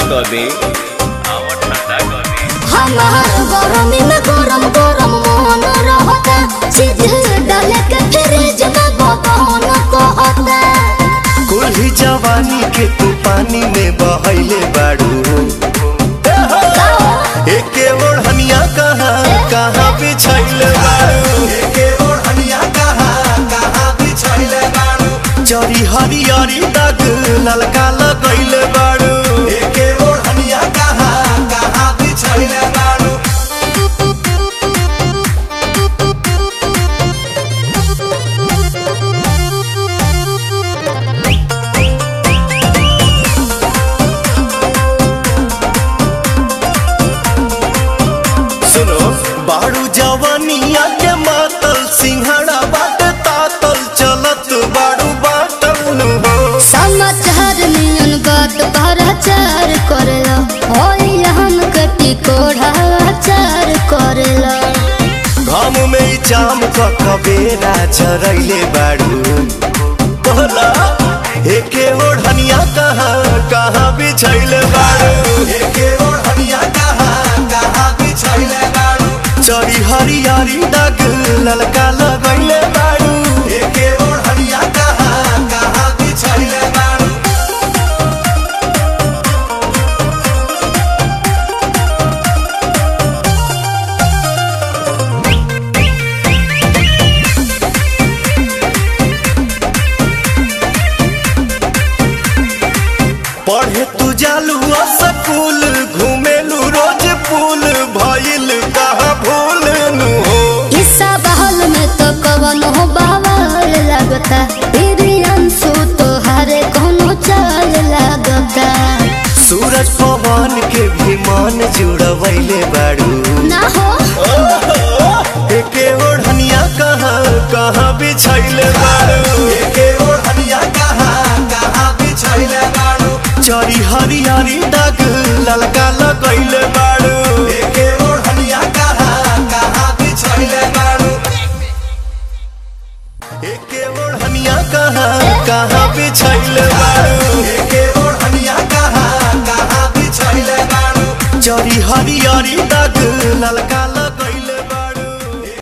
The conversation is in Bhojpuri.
कर दे आवा ठंडा कर दे हमार गरमी में गरम गरम मोहन रहता चीज डाले के फ्रिज में बबन कहता कुल्ही जवानी के तू पानी में बहैले बाड़ू एके ओढ़निया कहाँ कहाँ बिछैले बाड़ू एके ओढ़निया कहाँ कहाँ बिछैले बाड़ू जरी हरियरी दाग ललका लगैले बाड़ू एके ओढ़निया कहाँ कहाँ बिछैले बाड़ू सुनो बाड़ू जवानिया के मातल सिंहड़ा बाट तातल चलत बाड़ू बाटल नु हो समाचार नियन बात भराचार करेला होई हम कटी कोढ़ा चार करेला घाम में ई जाम क कबेरा चरैले बाड़ू बोला एके ओढ़निया कहाँ कहाँ बिछैले बाड़ू एके ओढ़निया कहाँ कहाँ बिछैले बाड़ू चरी हरियारी दाग ललका लगैले बाड़ू एके ओढ़निया कहाँ कहाँ बिछैले बाड़ू पढ़े तू जालू स्कूल घूमेलू रोज पुल भइल कहाँ भूल नु हो ईसा बहल में तो कवन हो बावल लगता तेरी अंशु तो हरे कोनो चाल लगता सूरज पवन के भी मन जुड़वैले बाड़ू ना हो एके ओढ़निया कहाँ कहाँ बिछैले बाड़ू एके ओढ़निया कहाँ कहाँ बिछैले बाड़ू चरी हरियारी दाग ललका लगैले बाड़ू एके ओढ़निया कहाँ कहाँ बिछैले बाड़ू एके ओढ़निया कहाँ कहाँ बिछैले बाड़ू एके ओढ़निया कहाँ कहाँ बिछैले बाड़ू चरी हरियारी दाग ललका